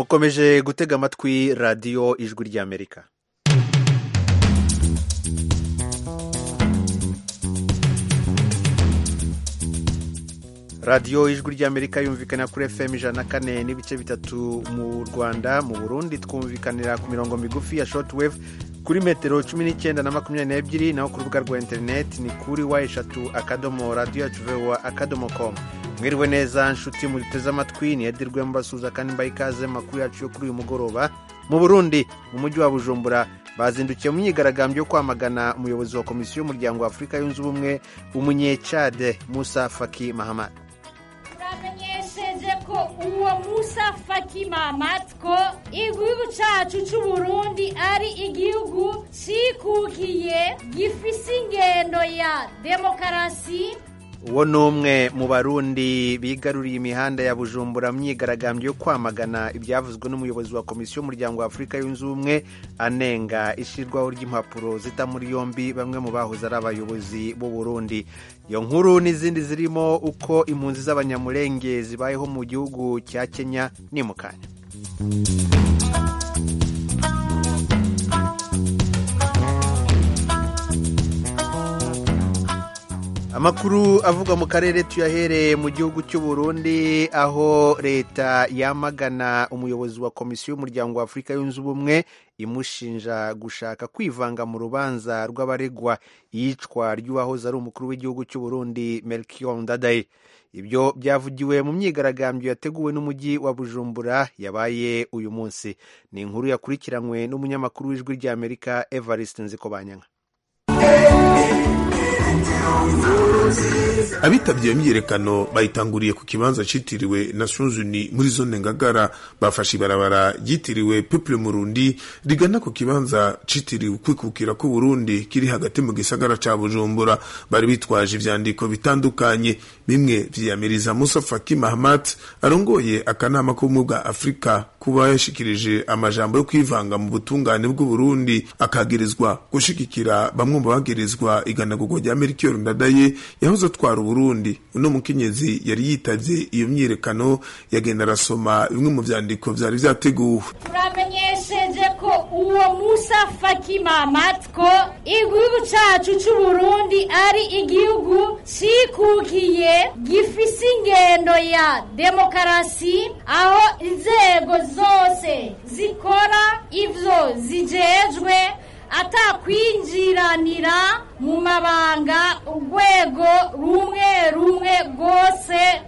mukomeje gutega amatwi radiyo ijwi ry'amerika radiyo ijwi ry'amerika yumvikana kuri fm ijana na kane n'ibice bitatu mu rwanda mu burundi twumvikanira ku mirongo migufi ya shortwave kuri metero cumi n'icyenda na makumyabiri n'ebyiri naho ku rubuga rwa interineti ni kuri wa eshatu akadomo radiyo yacu vewa akadomo komu mwiriwe neza nshuti muduteze amatwi niyedirwe mbasuza kandi mbaye ikaze makuru yacu yo kuri uyu mugoroba mu burundi mu mujyi wa bujumbura bazindukiye mu myigaragambyo yo kwamagana umuyobozi wa komisiyo y'umuryango wa afurika yunze ubumwe umunyecade musa faki mahamad turamenyesheje ko uwo musa faki mahamad ko igihugu cacu c'uburundi ari igihugu cikukiye gifise ingendo ya demokarasi uwo ni umwe mu barundi bigaruriye imihanda ya bujumbura mu myigaragambyo yo kwamagana ibyavuzwe n'umuyobozi wa komisiyo y'umuryango wa afurika yunze ubumwe anenga ishyirwaho ry'impapuro zita muri yombi bamwe mu bahoze ari abayobozi b'u burundi iyo nkuru n'izindi zirimo uko impunzi z'abanyamurenge zibayeho mu gihugu cya kenya ni mu kanya amakuru avugwa mu karere tuyahereye mu gihugu cy'u Burundi aho leta yamagana umuyobozi wa komisiyo y'umuryango wa afurika yunze ubumwe imushinja gushaka kwivanga mu rubanza rw'abaregwa iyicwa ry'uwahoze ari umukuru w'igihugu cy'u Burundi Melchior Ndadaye ibyo byavugiwe mu myigaragambyo yateguwe n'umujyi wa bujumbura yabaye uyu munsi ni inkuru yakurikiranywe n'umunyamakuru w'ijwi ry'amerika evariste nzikobanyanga abitabye iyo myiyerekano bayitanguriye ku kibanza citiriwe Nations Unies muri zone Ngagara bafashe ibarabara ryitiriwe Peuple Murundi rigana ku kibanza citiriwe kwikukira ku Burundi kiri hagati mu gisagara ca Bujumbura bari bitwaje ivyandiko bitandukanye bimwe vyiyamiriza Musa Faki Mahamat arongoye akanama k'ubumwe bwa Afrika kuba yashikirije amajambo yo kwivanga mu butungane bw'u Burundi akagirizwa gushigikira bamwe mu bagirizwa iganagurwa rya Melchior Ndadaye yahoze atwara Uburundi uno mukenyezi yari yitavye iyo myiyerekano yagenda arasoma bimwe mu vyandiko vyari vyateguwe turamenyesheje ko uwo musa faki mahamad ko igihugu cacu c'uburundi ari igihugu cikukiye gifise ingendo ya demokarasi aho inzego zose zikora ivyo zijejwe atakwinjiranira mu mabanga urwego rumwe rumwe rwose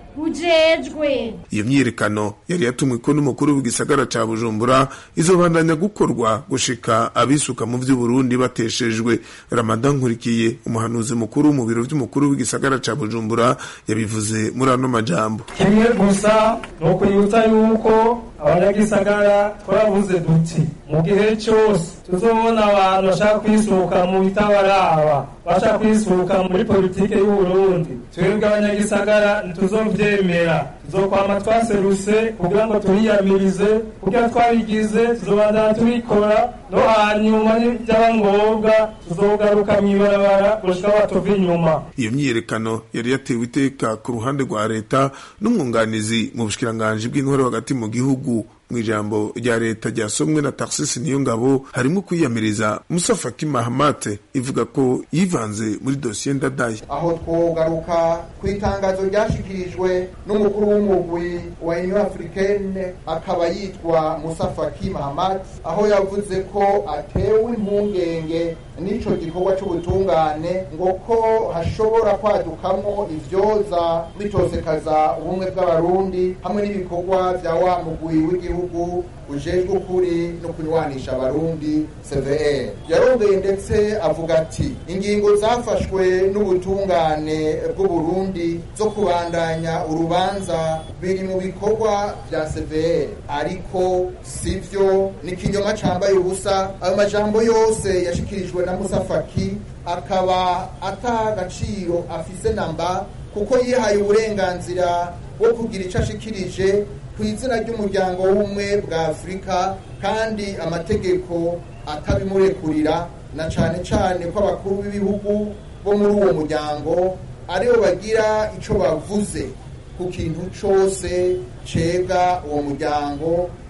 rujejwe iyo myiyerekano yari yatumweko n'umukuru w'igisagara ca bujumbura izobandanya gukorwa gushika abisuka mu vy'uburundi bateshejwe ramadan nkurikiye umuhanuzi mukuru mu biro vy'umukuru w'igisagara ca bujumbura yabivuze muri ano majambo kimwe gusa ni ukwibutsa yuko abanyagisagara twaravuze duti mu gihe cyose tuzobona abantu bashaka kwisuka mu bitabaraba bashaka kwisuka muri politike y'uburundi twebwe abanyagisagara ntituzovyemera tuzokwama twaseruse kugira ngo turiyamirize kugira twabigize tuzobandana tubikora no hanyuma byaba ngombwa tuzogaruka mw'ibarabara gushika batuva inyuma iyo myiyerekano yari yatewe iteka ku ruhande rwa leta n'umwunganizi mu bushikiranganji bw'intore hagati mu gihugu mu ijambo rya leta ryasomwe na taxis niyo ngabo harimo kwiyamiriza musa faki mahamate ivuga ko yivanze muri dosiye ndadaye aho twogaruka ku itangazo ryashikirijwe n'umukuru w'umugwi wa union africaine akaba yitwa musa faki mahamat aho yavuze ko atewe impungenge n'ico gikorwa c'ubutungane ngo ko hashobora kwadukamwo ivyoza bitosekaza ubumwe bw'abarundi hamwe n'ibikorwa vya wa mugwi w'igihugu ujejwe ukuri no kunywanisha abarundi cvr yarongeye ndetse avuga ati ingingo zafashwe n'ubutungane bw'uburundi zo kubandanya urubanza biri mu bikorwa vya cvr ariko sivyo ni ikinyoma cambaye ubusa ayo majambo yose yashikirijwe na musa faki akaba ata agaciro afise namba kuko yihaye uburenganzira bwo kugira ico ashikirije ku izina ry'umuryango w'ubumwe bwa afurika kandi amategeko atabimurekurira na cane cane ko abakuru b'ibihugu bo muri uwo muryango aribo bagira ico bavuze ku kintu cose cega uwo muryango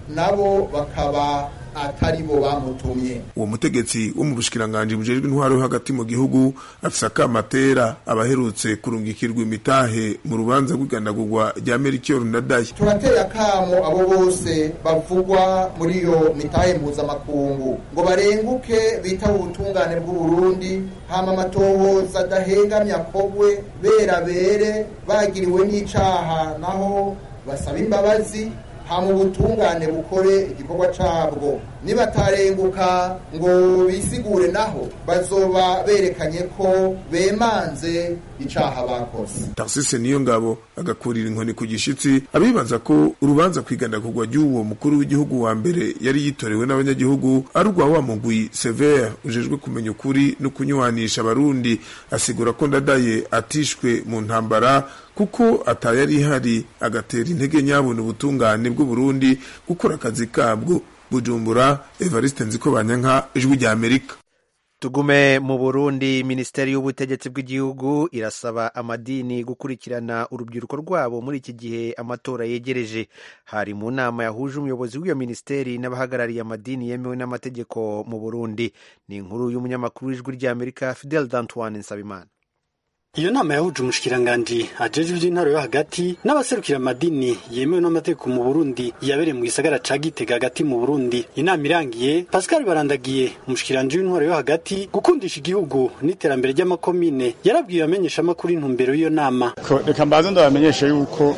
nabo bakaba atari bo bamutumye uwo mutegetsi wo mu bushikiranganji bujejwe intwaro yo hagati mu gihugu afise akamatera abaherutse kurungikirwa imitahe mu rubanza rw'igandagurwa rya Melchior Ndadaye turateye akamo abo bose bavugwa muri iyo mitahe mpuzamakungu ngo barenguke bitaba ubutungane bw'uburundi hama amatohoza adahengamye akogwe bera bere bagiriwe n'icaha naho basaba imbabazi hama ubutungane bukore igikorwa cabwo nibatarenguka ngo bisigure naho bazoba berekanye ko bemanze icaha bakoze Tarsise niyo ngabo agakurira inkoni ku gishitsi abibaza ko urubanza kwigandagurwa ry'uwo mukuru w'igihugu wa mbere yari yitorewe n'abanyagihugu ari urwa wa mugwi Severe ujejwe kumenya ukuri no kunywanisha abarundi asigura ko ndadaye atishwe mu ntambara kuko atayari ihari agatera intege nyabona ubutungane bw'u Burundi gukora akazi kabwo Bujumbura Evariste Nziko Banyanka ijwi rya Amerika tugume mu burundi minisiteri y'ubutegetsi bw'igihugu irasaba amadini gukurikirana urubyiruko rwabo muri iki gihe amatora yegereje hari mu nama yahuje umuyobozi w'iyo minisiteri n'abahagarariye amadini yemewe n'amategeko mu burundi ni inkuru y'umunyamakuru w'ijwi ry'amerika fidel d'antoine nsabimana iyo nama yahuje umushikiranganji ajejwe ivy'intaro yo hagati n'abaserukira amadini yemewe n'amategeko mu Burundi yabereye mu gisagara ca Gitega hagati mu Burundi inama irangiye Pascal Barandagiye umushikiranji w'intwaro yo hagati gukundisha igihugu n'iterambere ry'amakomine yarabwiye abamenyesha amakuru intumbero y'iyo nama reka mbaze ndabamenyesha yuko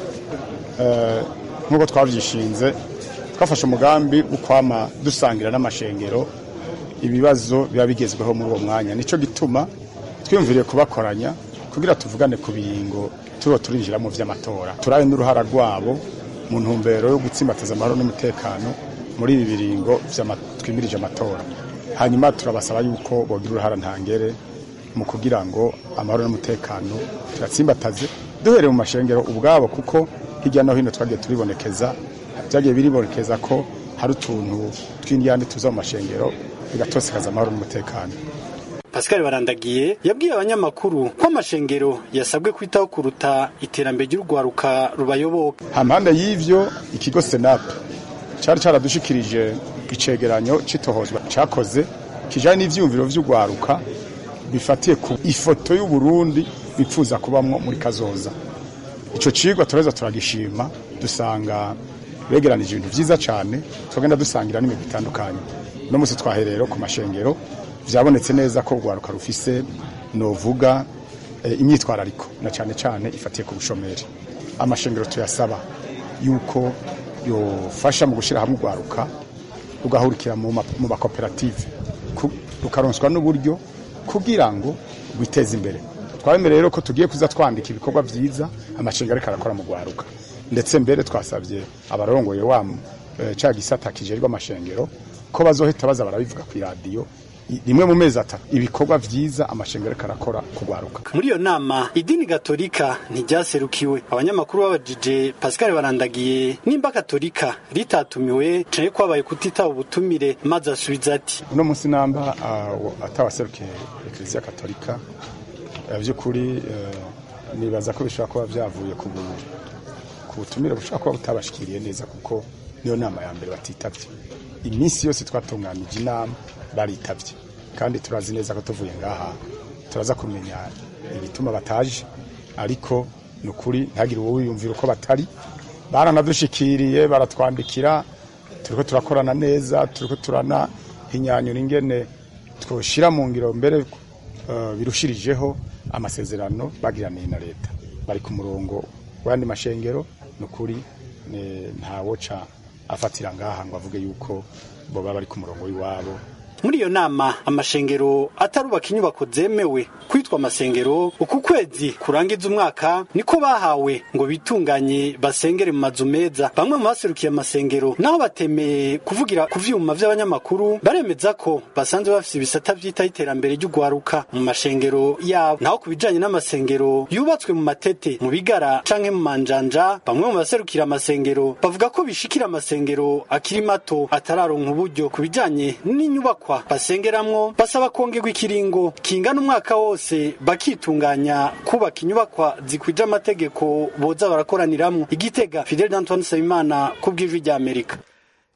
nk'uko twavyishinze twafashe umugambi wo kwama dusangira n'amashengero ibibazo biba bigezweho muri uwo mwanya nico gituma twiyumviriye kubakoranya kugira tuvugane ku bingo turiho turinjira mu vy'amatora turabe n'uruhara rwabo mu ntumbero yo gutsimbataza amahoro n'umutekano muri ibi biringo twimirije amatora hanyuma turabasaba yuko bogira uruhara ntangere mu kugira ngo amahoro n'umutekano tuyatsimbataze duhereye mu mashengero ubwabo kuko hirya no hino twagiye turibonekeza byagiye biribonekeza ko hari utuntu tw'indyane tuza mu mashengero bigatosekaza amahoro n'umutekano Pascal Barandagiye yabwiye abanyamakuru ko amashengero yasabwe kwitaho kuruta iterambere ry'urwaruka rubayoboka hampande y'ivyo ikigo senape cari caradushikirije icegeranyo c'itohozwa cakoze kijanye n'ivyumviro vy'urwaruka bifatiye ku ifoto y'uburundi bipfuza kubamwo muri kazoza ico cigwa tureza turagishima dusanga begeranije ibintu vyiza cane twagenda dusangira n'imigwi itandukanye no musi twaherero ku mashengero vyabonetse neza ko urwaruka rufise novuga e, imyitwarariko na cane cane ifatiye ku bushomeri amashengero tuyasaba yuko yofasha mu gushira hamwe urwaruka rugahurikira mu makoperative rukaronswa n'uburyo kugira ngo rwiteze imbere twabemereye rero ko tugiye kuza twandika ibikorwa vyiza amashengero ariko arakora mu rwaruka ndetse mbere twasabye abarongoye wa e, ca gisata kijerwa amashengero ko bazohita baza barabivuga ku iradiyo rimwe mu mezi atatu ibikorwa vyiza amashengero karakora kugwaruka muri iyo nama idini gatolika ntiryaserukiwe abanyamakuru babajije Pascal Barandagiye nimba katolika ritatumiwe canke kwabaye kutitaba ubutumire maze asubiza ati uno munsi namba uh, atawaserukiye ekleziya katolika vy'ukuri uh, nibaza ko bishobora kuba vyavuye ku butumire bushobora kuba butabashikiriye neza kuko niyo nama ya mbere batitavye iminsi yose twatunganije inama baritavye kandi turazi neza ko tuvuye ngaha turaza kumenya ibituma bataje ariko ni ukuri ntagire uwo wiyumvira uko batari baranadushikiriye baratwandikira turiko turakorana neza turiko turanahinyanyura ingene twoshira mu ngiro mbere uh, birushirijeho amasezerano bagiraniye na leta bari ku murongo w'andi mashengero ni ukuri ntawoca afatira ngaha ngo avuge yuko boba bari ku murongo w'iwabo muri iyo nama amashengero atarubaka inyubako zemewe kwitwa amasengero uku kwezi kurangiza umwaka niko bahawe ngo bitunganye basengere mu mazu meza bamwe mu baserukiye amasengero naho batemeye kuvugira ku vyuma vy'abanyamakuru baremeza ko basanzwe bafise ibisata vyitaho iterambere ry'ugwaruka mu mashengero yabo naho ku bijanye n'amasengero yubatswe mu matete mu bigara canke mu manjanja bamwe mu baserukira amasengero bavuga ko bishikira amasengero akiri mato atararonka uburyo ku bijanye n'inyubakwa basengeramwo basaba kongerwa ikiringo kingana umwaka wose bakitunganya kubaka inyubakwa zikwije amategeko boza barakoraniramwo igitega Fidel Antoine Sabimana ku bw'ijwi rya Amerika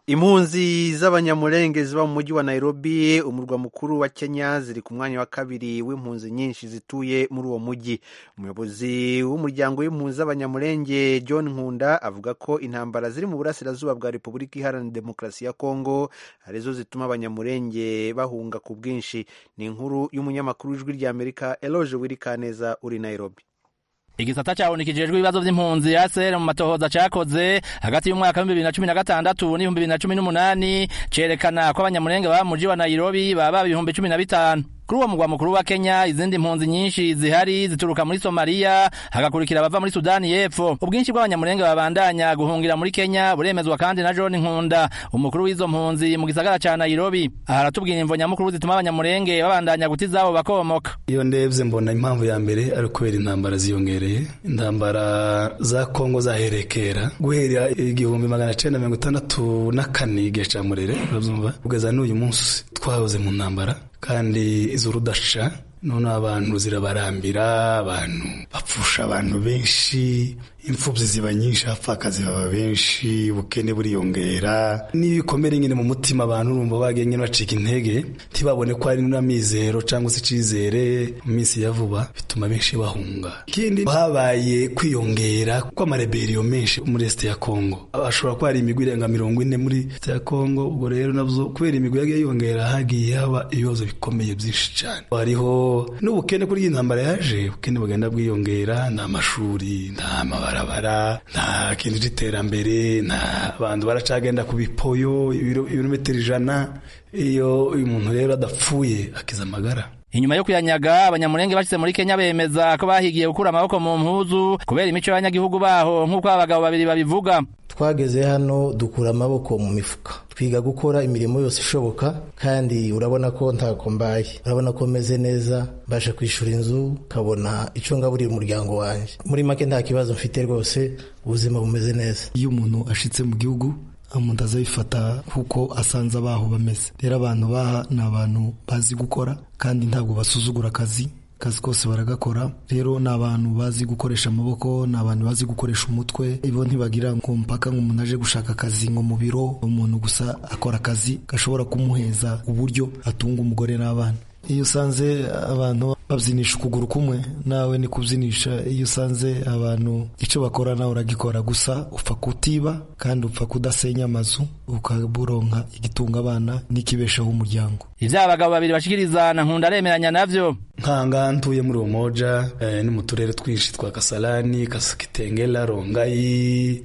impunzi z'abanyamurenge ziba mu mujyi wa nairobi umurwa mukuru wa kenya ziri ku mwanya wa kabiri w'impunzi nyinshi zituye muri uwo mujyi umuyobozi w'umuryango w'impunzi z'abanyamurenge john nkunda avuga ko intambara ziri mu burasirazuba bwa repubulika iharanira demokarasi ya kongo arizo zituma abanyamurenge bahunga ku bwinshi ni inkuru y'umunyamakuru w'ijwi ry'amerika eloge wirikaneza uri nairobi igisata cyahunikijejwe ibibazo vy'impunzi ya sere mu matohoza cakoze hagati y'umwaka w'ibihumbi bibiri na cumi na gatandatu n'ibihumbi bibiri na cumi n'umunani cerekana ko abanyamurenge baba mu muji wa nairobi baba ibihumbi cumi na bitanu kuri uwo mugwa mukuru wa Kenya izindi mpunzi nyinshi zihari zituruka muri Somalia hagakurikira abava muri Sudani y'Epfo ubwinshi bw'abanyamurenge babandanya guhungira muri Kenya buremezwa kandi na John Nkunda umukuru w'izo mpunzi mu gisagara ca Nairobi aha aratubwira imvo nyamukuru zituma abanyamurenge babandanya guti zabo bakomoka iyo ndebye mbona impamvu ya mbere ari kubera intambara ziyongereye intambara za Kongo zaherekera guhera igihumbi magana cenda mirongo itandatu na kane igihe ca Murere uravyumva kugeza n'uyu munsi twahoze mu ntambara kandi izo rudaca none abantu zirabarambira abantu bapfusha abantu benshi imfubyi ziba nyinshi abapfakazi baba benshi ubukene buriyongera n'ibikomere nyine mu mutima abantu urumva bagiye nyine bacika intege ntibabone ko hari n'amizero cyangwa se icyizere mu minsi ya vuba bituma benshi bahunga ikindi habaye kwiyongera kw'amareberiyo menshi muri esite ya kongo hashobora kuba hari imigwi irenga mirongo ine muri esite ya kongo ubwo rero nabyo kubera imigwi yagiye yiyongera hagiye haba ibibazo bikomeye byinshi cyane hariho n'ubukene kuri iyi ntambara yaje ubukene bugenda bwiyongera nta mashuri nta mabarabara nta kintu cy'iterambere nta abantu baracagenda ku bipoyo ibirometero ijana iyo uyu muntu rero adapfuye akiza amagara inyuma yo kuyanyaga abanyamurenge bashyize muri kenya bemeza ko bahigiye gukura amaboko mu mpuzu kubera imico y'abanyagihugu baho nk'uko abagabo babiri babivuga twageze hano dukura amaboko mu mifuka twiga gukora imirimo yose ishoboka kandi urabona ko ntako mbaye urabona ko meze neza mbasha kwishyura inzu nkabona icyo ngaburira umuryango wanjye muri make nta kibazo mfite rwose ubuzima bumeze neza iyo umuntu ashitse mu gihugu umuntu azabifata kuko asanze abaho bameze rero abantu baha ni abantu bazi gukora kandi ntabwo basuzugura akazi akazi kose baragakora rero ni abantu bazi gukoresha amaboko ni abantu bazi gukoresha umutwe ibo ntibagira ngo mpaka ngo umuntu aje gushaka akazi ngo mu biro umuntu gusa akora akazi gashobora kumuheza uburyo atunga umugore n'abana iyo usanze abantu babyinisha ukuguru kumwe nawe ni kubyinisha iyo usanze abantu icyo bakora nawe uragikora gusa upfa kutiba kandi upfa kudasenya amazu ukaburonka igitunga abana n'ikibeshaho umuryango ivyo abagabo babiri bashikiriza na nkunda aremeranya navyo nkanga ntuye muri umoja eh, ni mu turere twinshi twa kasarani kasakitengela rongayi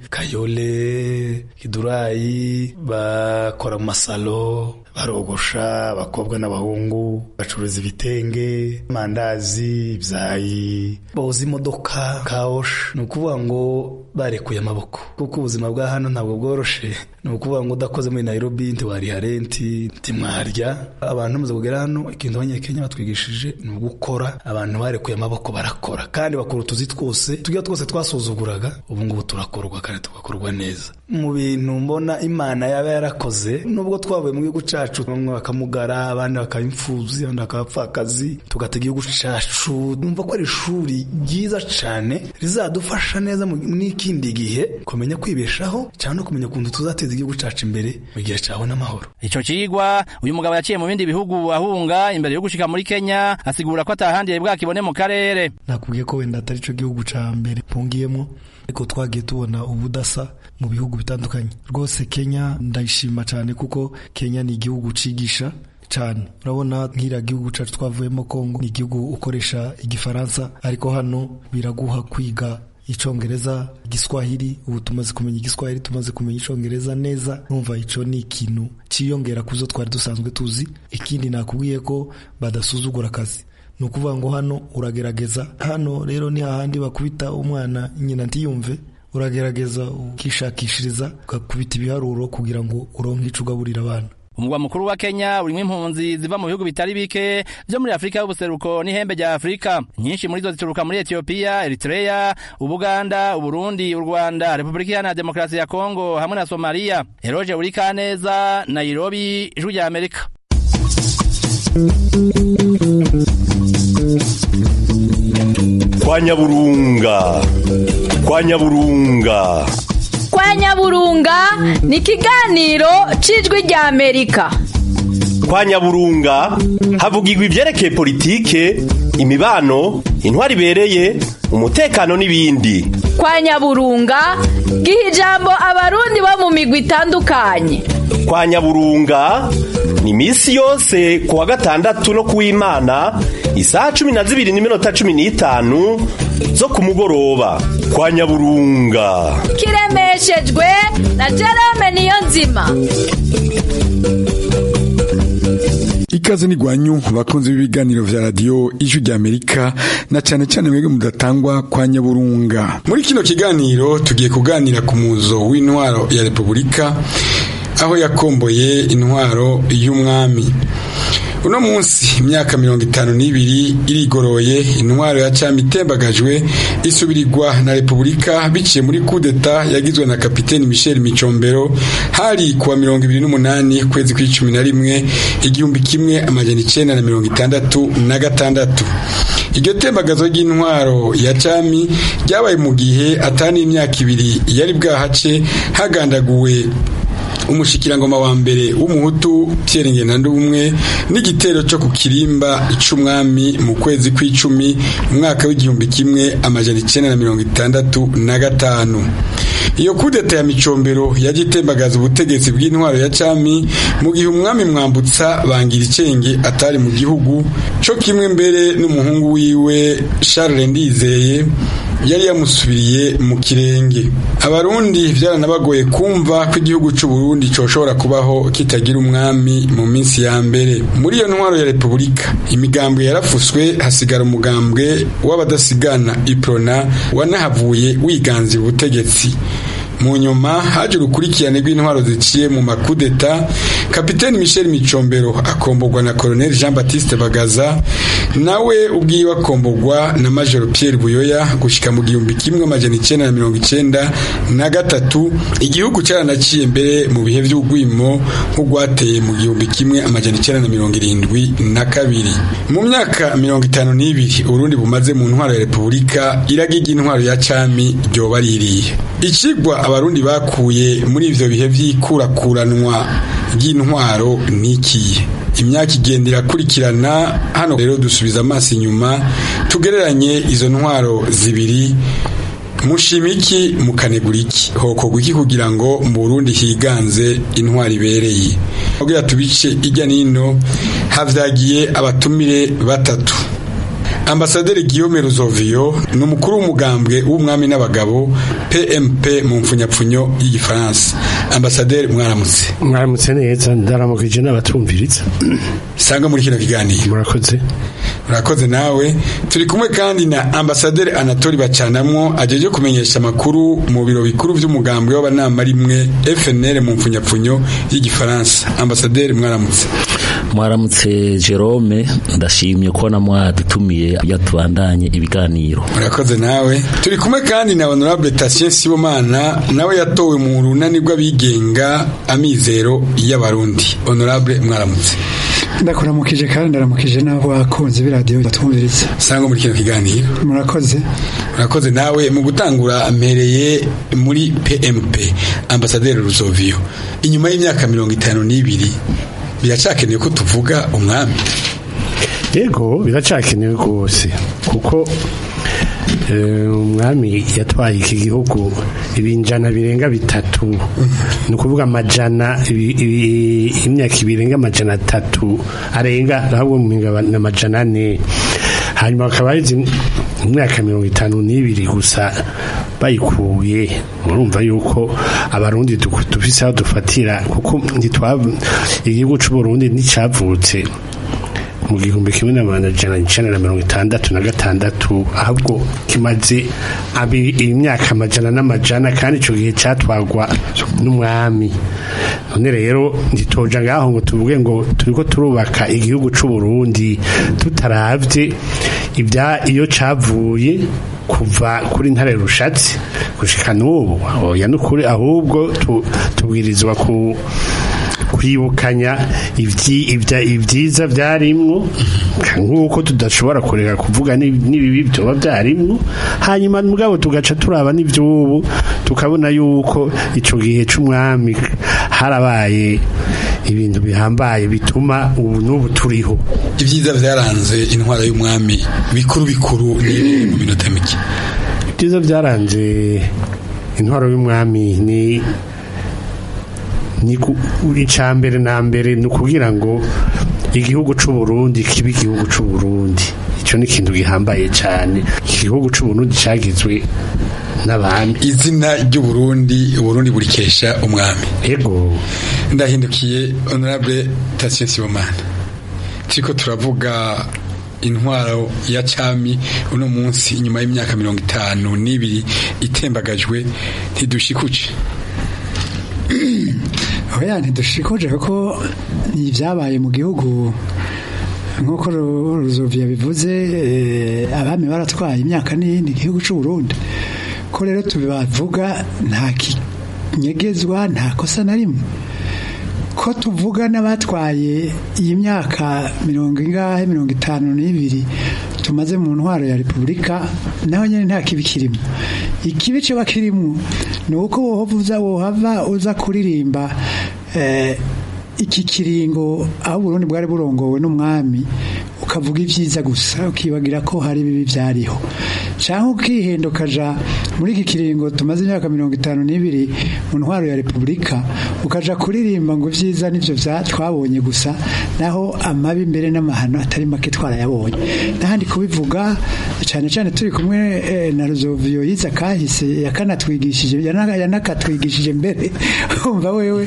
kayole idurayi bakora mu masalo barogosha abakobwa n'abahungu bacuruza ibitenge amandazi ibyayi boza imodoka kawosha ni ukuvuga ngo barekuye amaboko kuko ubuzima bwa hano ntabwo bworoshe ni ukuvuga ngo udakoze muri nairobi ntiwariha renti ntimwarya abantu bamaze kugera hano ikintu abanyakenya batwigishije ni ugukora abantu barekuye amaboko barakora kandi bakora utuzi twose tujya twose twasuzuguraga ubu ngubu turakorwa kandi tugakorwa neza mu bintu mbona imana yaba yarakoze nubwo twavuye mu gihugu cyacu bamwe bakamugara abandi bakaba imfubyi abandi bakaba abapfakazi tugatega igihugu cyacu numva ko ari ishuri ryiza cyane rizadufasha neza n'ikindi gihe kumenya kwibeshaho cyangwa no kumenya ukuntu tuzateza igihugu cyacu imbere mu gihe cyabona amahoro ico cigwa uyu mugabo yaciye mu bindi bihugu ahunga imbere yo gushika muri Kenya asigura ko atahandi yari bwakibone mu karere nakubwiye ko wenda atari cyo gihugu ca mbere mpungiyemo ariko twagiye tubona ubudasa mu bihugu bitandukanye rwose Kenya ndayishima cyane kuko Kenya ni igihugu cigisha cyane urabona nk'iriya gihugu cyacu twavuyemo Kongo ni igihugu ukoresha igifaransa ariko hano biraguha kwiga icongereza igiswahili ubu tumaze kumenya igiswahili tumaze kumenya icongereza neza numva ico ni ikintu ciyongera kuzo twari dusanzwe tuzi ikindi nakubwiye ko badasuzugura akazi ni ukuvuga ngo hano uragerageza hano rero ni hahandi bakubita umwana nyina ntiyumve uragerageza ukishakishiriza ugakubita ibiharuro kugira ngo uronke ico ugaburira abana umugwa mukuru wa Kenya urimo impunzi ziva mu bihugu bitari bike byo muri Afrika y'ubuseruko n'ihembe rya Afrika nyinshi muri zo zituruka muri Ethiopia, Eritrea, Ubuganda, Uburundi, u Rwanda, Repubulika Iharanira Demokarasi ya Kongo hamwe na Somalia. Eroje Urikaneza, Nairobi, Ijwi rya Amerika. kwa nyaburunga kwa nyaburunga kwa nyaburunga ni ikiganiro cy'ijwi rya amerika kwa nyaburunga havugirwa ibyerekeye politike imibano intwari ibereye umutekano n'ibindi kwa nyaburunga giha ijambo abarundi bo mu migwi itandukanye kwa nyaburunga ni iminsi yose ku wa gatandatu no ku w'imana isaha cumi na zibiri n'iminota cumi n'itanu zo ku mugoroba kwa nyaburunga kiremeshejwe na jerome niyo nzima ikaze ni gwanyu bakunze b'ibiganiro vya radio ijwi rya Amerika na cyane cyane mwebwe mudatangwa kwa Nyaburunga muri kino kiganiro tugiye kuganira ku muzo w'intwaro ya Republika aho yakomboye intwaro y'umwami uno munsi imyaka mirongo itanu n'ibiri irigoroye intwaro ya cyami itembagajwe isubirirwa na repubulika biciye muri kudeta yagizwe na kapiteni michel micombero hari kuwa mirongo ibiri n'umunani kwezi kw'icumi na rimwe igihumbi kimwe amajana icenda na mirongo itandatu na gatandatu iryo tembagazo ry'intwaro ya cami ryabaye mu gihe atani imyaka ibiri yari bwahace hagandaguwe umushikirangoma wa mbere w'umuhutu Pierre Ngendandumwe n'igitero cyo ku kirimba icumwami mu kwezi kw'icumi umwaka w'igihumbi kimwe amajana icenda na mirongo itandatu na gatanu iyo kudeta ya micombero yagitembagaza ubutegetsi bw'intwaro ya cami mu gihe umwami mwambutsa bangira icenge atari mu gihugu co kimwe mbere n'umuhungu wiwe Charles Ndizeye yari yamusubiriye mu kirenge abarundi byaranabagoye kumva ko igihugu cy'u Burundi coshobora kubaho kitagira umwami mu minsi ya mbere muri iyo ntwaro ya repubulika imigambwe yarafuswe hasigara umugambwe w'abadasigana iprona wanahavuye wiganzira ubutegetsi mu nyuma haje urukurikirane rw'intwaro ziciye mu makudeta kapiteni michel micombero akomborwa na colonel jean baptiste bagaza nawe ubwiwe akomborwa na major pierre buyoya gushyika mu gihumbi kimwe amajana icyenda na mirongo icyenda na gatatu igihugu cyaranaciye mbere mu bihe by'ubwimo nk'urwateye mu gihumbi kimwe amajana icyenda na mirongo irindwi na kabiri mu myaka mirongo itanu n'ibiri urundi bumaze mu ntwaro ya repubulika iragiga intwaro ya cami ryoba ririye ikigwa abarundi bakuye muri ivyo bihe vy'ikurakuranwa ry'intwaro nikiye imyaka igenda irakurikirana hano rero dusubiza amaso inyuma tugereranye izo ntwaro zibiri mushimiki mukaneguriki hokorwa iki kugira ngo mu Burundi higanze intwari ibereye kugira tubice ijya nino havyagiye abatumire batatu Ambasaderi Guillaume Ruzovio ni umukuru w'umugambwe w'umwami n'abagabo PMP mu mfunyapfunyo y'igifaransa Ambasaderi mwaramutse mwaramutse neza ndaramukije n'abatumviritsa sanga muri kino kiganiro murakoze murakoze nawe turi kumwe kandi na Ambasaderi Anatoli Bacanamwo ajeje kumenyesha amakuru mu biro bikuru by'umugambwe w'abanama rimwe FNL mu mfunyapfunyo y'igifaransa Ambasaderi mwaramutse mwaramutse Jerome ndashimye kubona mwadutumiye kugira tubandanye ibiganiro murakoze nawe turi kumwe kandi na honorable Tatien Sibomana nawe yatowe mu runani rw'abigenga amizero y'abarundi honorable mwaramutse ndakuramukije kandi ndaramukije n'abo bakunze b'iradiyo batwumviriza sanga muri kino kiganiro murakoze murakoze nawe mu gutangura mpereye muri PMP ambasaderi Ruzovio inyuma y'imyaka mirongo itanu n'ibiri biracakenewe ko tuvuga umwami yego biracakenewe rwose kuko umwami yatwaye iki gihugu ibinjana birenga bitatu ni ukuvuga amajana imyaka ibirenga amajana atatu arenga ahubwo mu amajana ane hanyuma bakaba ari imyaka mirongo itanu n'ibiri gusa bayikuye murumva yuko abarundi dufise aho dufatira kuko igihugu c'uburundi nticavutse mu gihumbi kimwe n'amajana icenda na mirongo itandatu na gatandatu ahubwo kimaze imyaka amajana n'amajana kandi ico gihe catwagwa n'umwami none rero ntitoja ngaho ngo tuvuge ngo turiko turubaka igihugu c'uburundi tutaravye ibya iyo cavuye kuva kuri ntare rushatsi gushika n'ubu oya n'ukuri ahubwo tubwirizwa ku kwibukanya ibyiza byarimwo nk'uko tudashobora kureka kuvuga n'ibibi byoba byarimwo hanyuma mugabo tugaca turaba n'iby'ubu tukabona yuko ico gihe c'umwami harabaye ibintu bihambaye bituma ubu n'ubu turiho ibyiza byaranze intwaro y'umwami bikuru bikuru ni mu minota mike ibyiza byaranze intwaro y'umwami ni ni icya mbere na mbere ni ukugira ngo igihugu cy'u Burundi kibe igihugu cy'u Burundi icyo ni ikintu gihambaye cyane igihugu cy'u Burundi cyagizwe n'abami izina ry'uburundi uburundi burikesha umwami ego ndahindukiye honorable Tatien Sibomana turiko turavuga intwaro ya cami uno munsi inyuma y'imyaka mirongo itanu n'ibiri itembagajwe ntidushikuce oya ntidushikuje kuko ni ibyabaye mu gihugu nk'uko ruzoviya bivuze abami baratwaye imyaka n'iyindi igihugu cy'u Burundi ko rero tubibavuga nta kinyegezwa nta kosa na rimwe ko tuvuga n'abatwaye iyi myaka mirongo ingahe mirongo itanu n'ibiri tumaze mu ntwaro ya repubulika naho nyine nta kibi kirimo ikibi kiba kirimo ni uko wohava wohava uza kuririmba iki kiringo aho Burundi bwari burongowe n'umwami ukavuga ibyiza gusa ukibagira ko hari ibibi byariho cyangwa ukihenda ukaja muri iki kiringo tumaze imyaka mirongo itanu n'ibiri mu ntwaro ya repubulika ukaja kuririmba ngo ibyiza nibyo twabonye gusa naho amabi mbere n'amahano atari make twarayabonye n'ahandi kubivuga cyane cyane turi kumwe na ruzoviyo yiza kahise yakanatwigishije yanakatwigishije mbere umva wewe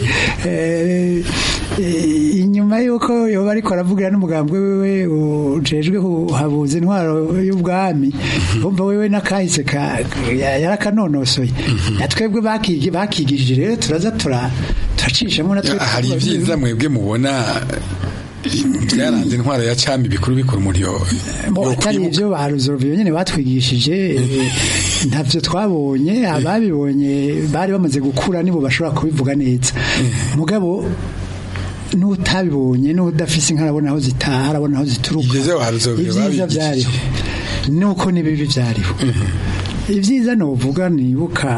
inyuma y'uko yoba ariko aravugira n'umugambwe wewe ujejwe kuhabuza intwaro y'ubwami umva wewe n'akahise yarakanonosoye natwebwe bakigishije rero turaza turacishamo natwe hari ibyiza mwebwe mubona byaranze intwaro ya cami bikuru bikuru umuntu yo atari ibyo ba ruzoviyo nyine batwigishije ntabyo twabonye ababibonye bari bamaze gukura nibo bashobora kubivuga neza mugabo n'utabibonye n'udafise inka arabona aho zitaha arabona aho zituruka ibyiza byariho nuko n'ibibi byariho ibyiza nuvuga nibuka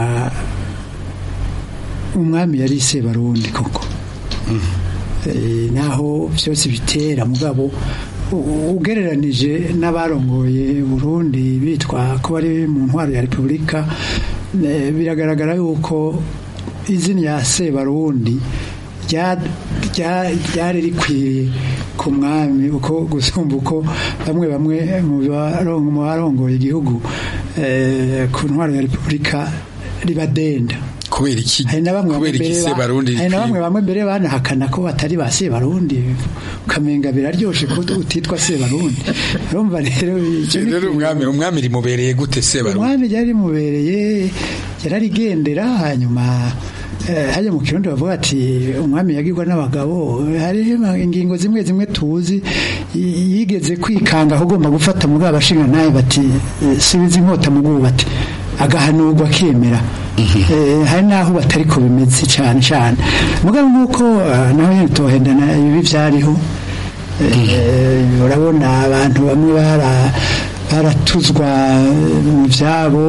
umwami yari sebarundi koko naho byose bitera mugabo ugereranije n'abarongoye Burundi bitwa ko bari mu ntwaro ya repubulika biragaragara yuko izina ya sebarundi ryari rikwiye ku mwami uko gusumba uko bamwe bamwe mu barongoye igihugu ku ntwaro ya repubulika ribadenda kubera iki hari na bamwe kubera iki se barundi hari na bamwe bamwe mbere banahakana ko batari ba se barundi ukamenga biraryoshe ko utitwa se barundi urumva rero rero umwami umwami rimubereye gute se barundi umwami yari rimubereye yararigendera hanyuma hajya mu kirundi bavuga ati umwami yagirwa n'abagabo hari ingingo zimwe zimwe tuzi yigeze kwikanga aho ugomba gufata muri abashinga nawe bati subiza inkota mu bwubati agahanurwa akemera hari n'aho batari ko bimeze cyane cyane mugabo nk'uko nawe nyine tuhendana ibi byariho urabona abantu bamwe baratuzwa mu byabo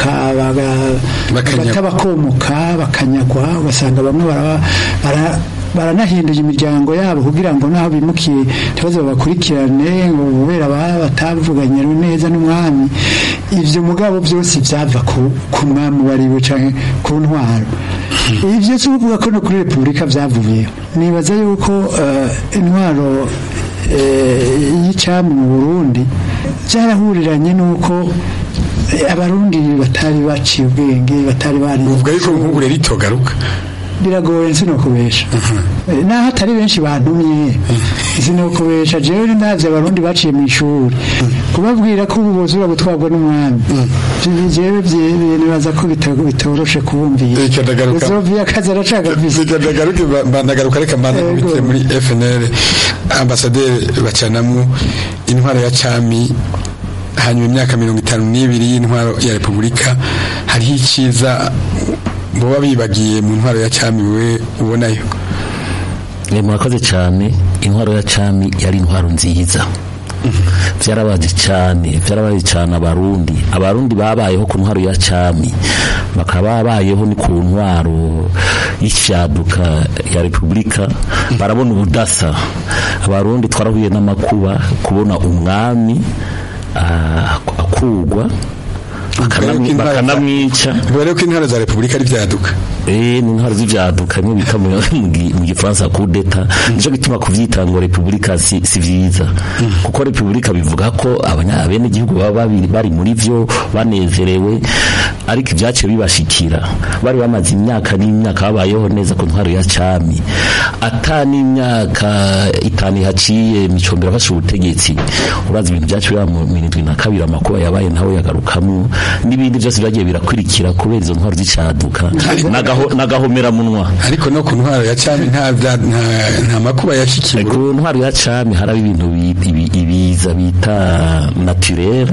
batabakomoka bakanyagwa ugasanga bamwe baranahinduye imiryango yabo kugira ngo naho bimukiye ntibaze babakurikirane ngo kubera batavuganye neza n'umwami ibyo mugabo byose byava ku mwami uwo ari we cyangwa ku ntwaro ibyo si ukuvuga ko no kuri repubulika byavuyeho nibaza yuko intwaro y'icami mu burundi byarahuriranye n'uko abarundi batari baciye ubwenge batari bari uvuga yuko nk'ubu rero itogaruka biragoye sinokubesha naho atari benshi bantumye sinokubesha jewe ndavye abarundi baciye mu ishuri kubabwira ko ubu buzura gutwarwa n'umwami jewe nibaza ko bitoroshe kubumvira uzovia akazi aracagavise ndagaruke bandagaruka reka mbandagurike muri FNL ambasaderi bacanamwo intwaro ya cami hanyuma imyaka mirongo itanu n'ibiri y'intwaro ya repubulika hariho icyiza boba bibagiye mu ntwaro ya cami we ubonayo murakoze cyane intwaro ya cami yari intwaro nziza byarabaje cyane byarabaje cyane abarundi abarundi babayeho ku ntwaro ya cami bakaba babayeho ni ku ntwaro y'ishaduka ya repubulika barabona ubudasa abarundi twarahuye n'amakuba kubona umwami ah, akugwa bakanamwi- bakanamwica rero ko intwaro za repubulika ari vyaduka eh ni intwaro z'ivyaduka nimwe bita mu mu gi- mu gifaransa coup d'etat nico gituma kuvyita ngo repubulika si, si vyiza kuko repubulika bivuga ko abanya bene igihugu baba babiri bari muri vyo banezerewe ariko ivyaciye bibashikira bari bamaze imyaka n'imyaka babayeho neza ku ntwaro ya cami ata n'imyaka itanu haciye micombero afashe ubutegetsi urazi ibintu vyaciye biba mu mirindwi na kabiri amakuba yabaye nawe yagarukamwo n'ibindi vyose vyagiye birakurikira kubera izo ntwaro z'icaduka Nagaho- nagahomeramunwa ariko no ku ntwaro ya cami nta vya- nta- nta makuba yashikiwe ku ntwaro ya cami haraba ibintu bi- ibi- ibiza bita naturel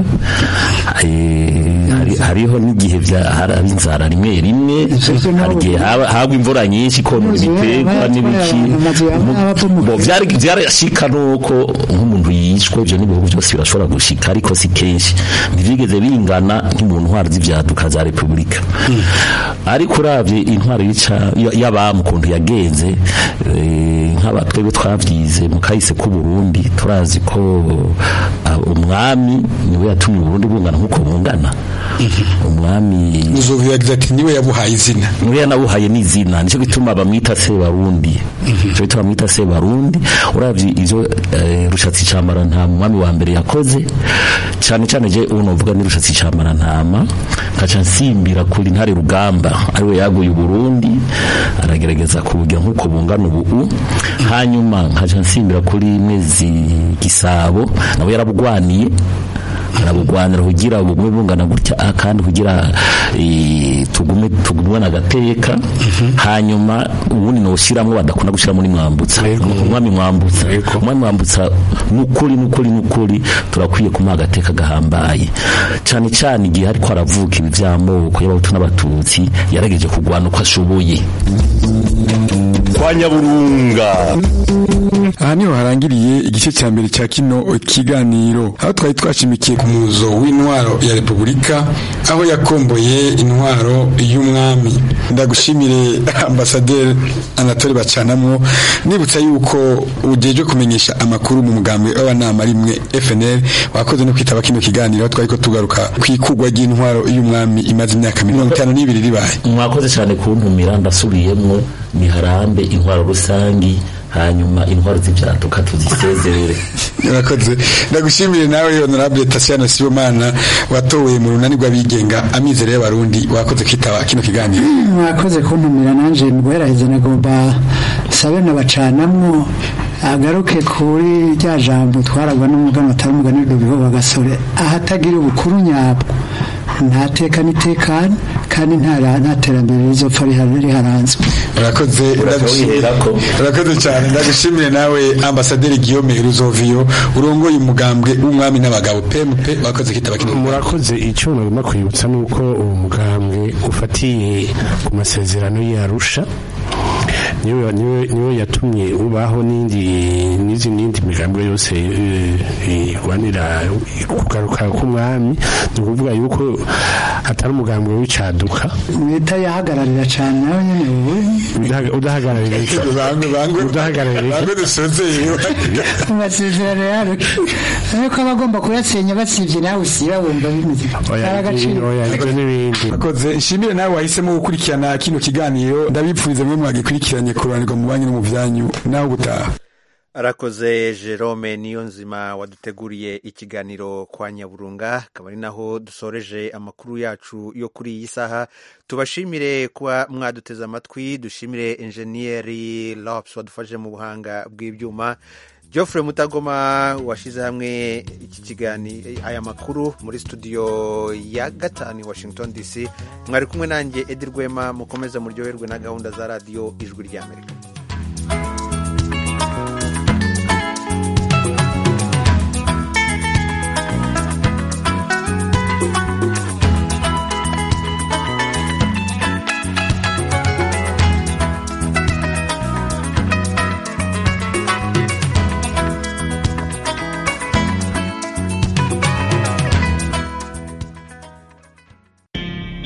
Eh, hari- hariho n'igihe vya- haraba inzara rimwe rimwe hari igihe haba- hagwa imvura nyinshi konona ibiterwa n'ibiki Bo, vyari vyarashika nuko nk'umuntu yishwe ivyo n'ibihugu byose birashobora gushika ariko si kenshi ntivyigeze bingana nk'umuntu ntwaro z'ivyaduka za repubulika ariko uravye intwaro y'ica- ya- y'abamu ukuntu yagenze eh, nk'abatwebwe twavyize mu kahise k'uburundi turazi ko ah, umwami niwe yatumye uburundi bungana nk'uko bungana umwami uzovu yagize ati niwe yabuhaye izina niwe yanabuhaye n'izina nicyo gituma bamwita sebarundi nicyo gituma bamwita sebarundi uravye ivyo eh, rushatsi camara nta mwami wa mbere yakoze cyane cyane je ubu novuga ni rushatsi camara ntama nkaca nsimbira kuri ntare rugamba ariwe yaguye uburundi aragerageza kubugira nk'uko bungana ubu hanyuma nkaca nsimbira kuri mezi gisabo nawe yarabugwaniye arabugwanira kugira ubumwe bungana gutya ah, kandi kugira eh, tugume tugumwe nagateka hanyuma ubundi noshiramwo badakunda gushiramo ni mwambutsa umwami mwambutsa umwami mwambutsa nukuri nukuri nukuri turakwiye kumuha agateka gahambaye cane cane igihe ariko aravuka ibi vy'amoko y'abahutu n'abatutsi yarageje kugwana uko ashoboye kwa nyaburunga aha niho harangiriye igice cya mbere cya kino kiganiro aho twari twashimikiye ku muzo w'intwaro ya repubulika aho yakomboye intwaro y'umwami ndagushimire ambasaderi anatole bacanamwo nibutsa yuko ugejeje kumenyesha amakuru mu mugambwe w'abanama rimwe fnl wakoze no kwitaba kino kiganiro aho twari ko tugaruka ku ikugwa ry'intwaro y'umwami imaze imyaka mirongo itanu n'ibiri ribaye mwakoze cyane kuntumira ndasubiyemwo niharambe intwaro rusangi hanyuma intwaro z'ibyaduka tuzisezerere urakoze ndagushimire nawe honorable Tasiana Sibomana watowe mu runani rw'abigenga amizero y'abarundi wakoze kwitaba kino kiganiro mwakoze kuntumira nanje muguheraheza nagomba sabe nabacanamwo agaruke kuri rya jambo twaragwa n'umugani atari umugani w'udubiho bagasore ahatagira ubukuru nyabwo nta teka n'itekane kandi nta nta terambere rizopfa rihari riharanzwe urakoze ndagushimire urakoze cyane ndagushimire nawe ambasaderi Guillaume Ruzovio urongoye umugambwe w'umwami n'abagabo PMP wakoze kwitaba kino murakoze icyo nagomba kwibutsa ni uko uwo mugambwe ufatiye ku masezerano y'arusha niwe niwe niwe yatumye ubaho n'indi n'izi n'indi migambwe yose eh, igwanira kugaruka k'umwami ni ukuvuga yuko atari umugambwe w'icaduka mwita yahagararira cyane nawe nyine ubu Udahaga- udahagararira iki? udahagararira iki? amasezerano yaruke ariko abagomba kuyasenya basibye nawe usiba wumva bimeze ari agaciro urakoze nshimire nawe wahisemo gukurikirana kino kiganiro ndabipfuriza mwe mwagikurikiranye kuranirwa mu banyu no mu byanyu naho ubutaha arakoze jerome niyo nzima waduteguriye ikiganiro kwa nyaburunga akaba ari naho dusoreje amakuru yacu yo kuri iyi saha tubashimire kuba mwaduteze amatwi dushimire enjeniyeri lops wadufashe mu buhanga bw'ibyuma Geoffrey Mutagoma washyize hamwe iki kiganiro aya makuru muri studio ya gatanu i Washington DC mwari kumwe nanjye Edi Rwema mukomeze muryoherwe na gahunda za radiyo ijwi ry'Amerika